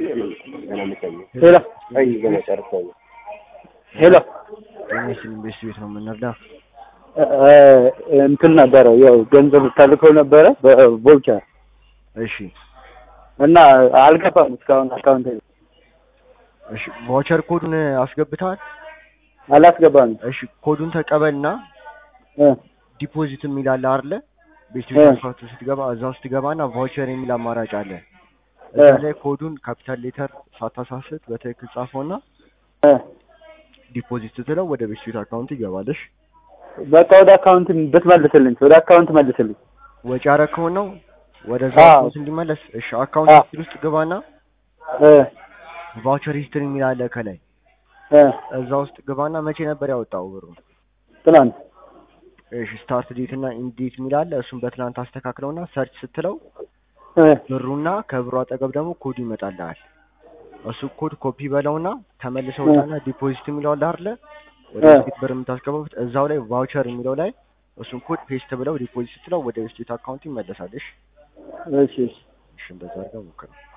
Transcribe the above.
ሄሎ ሄሎ የሚስል ኢንቨስት ቤት ነው የምንረዳ። እንትን ነበረ ያው ገንዘብ ታልከው ነበረ በቮልቸር እሺ እና አልገባም እስካሁን አካውንት እሺ፣ ቫውቸር ኮዱን አስገብተዋል? አላስገባም። እሺ፣ ኮዱን ተቀበልና እ ዲፖዚት የሚል አለ አይደለ? ቤት እ ውስጥ ስትገባ እዛ ውስጥ ትገባና ቫውቸር የሚል አማራጭ አለ። እዛ እ ላይ ኮዱን ካፒታል ሌተር ሳታሳስት በትክክል ጻፈውና እ ዲፖዚት ስትለው ወደ ቤት ስዊት አካውንት ይገባልሽ። በቃ ወደ አካውንት ብትመልስልኝ ወደ አካውንት መልስልኝ። ወጪ ያረከውን ነው ወደዛ አዎ። አካውንት እንዲመለስ። እሺ፣ አካውንት አዎ። ሂስትሪ ውስጥ ግባና እ ቫውቸር ሂስትሪ የሚል አለ ከላይ እ እዛ ውስጥ ግባና መቼ ነበር ያወጣው ብሩ? ትናንት እሺ ስታርት ዴት እና ኢንድ ዴት የሚል አለ። እሱን በትናንት አስተካክለውና ሰርች ስትለው እ ብሩና ከብሩ አጠገብ ደግሞ ኮዱ ይመጣልሃል። እሱ ኮድ ኮፒ በለውና ተመልሰው እ ውጣና ዲፖዚት የሚለው አለ አይደለ? ወደ እ ስቴት ብር የምታስገባበት እዛው ላይ ቫውቸር የሚለው ላይ እሱን ኮድ ፔስት ብለው ዲፖዚት ስትለው ወደ ስቴት አካውንት ይመለሳል። እሺ እሺ እሺ እሺ እንደዛ አድርገው ሞክረው።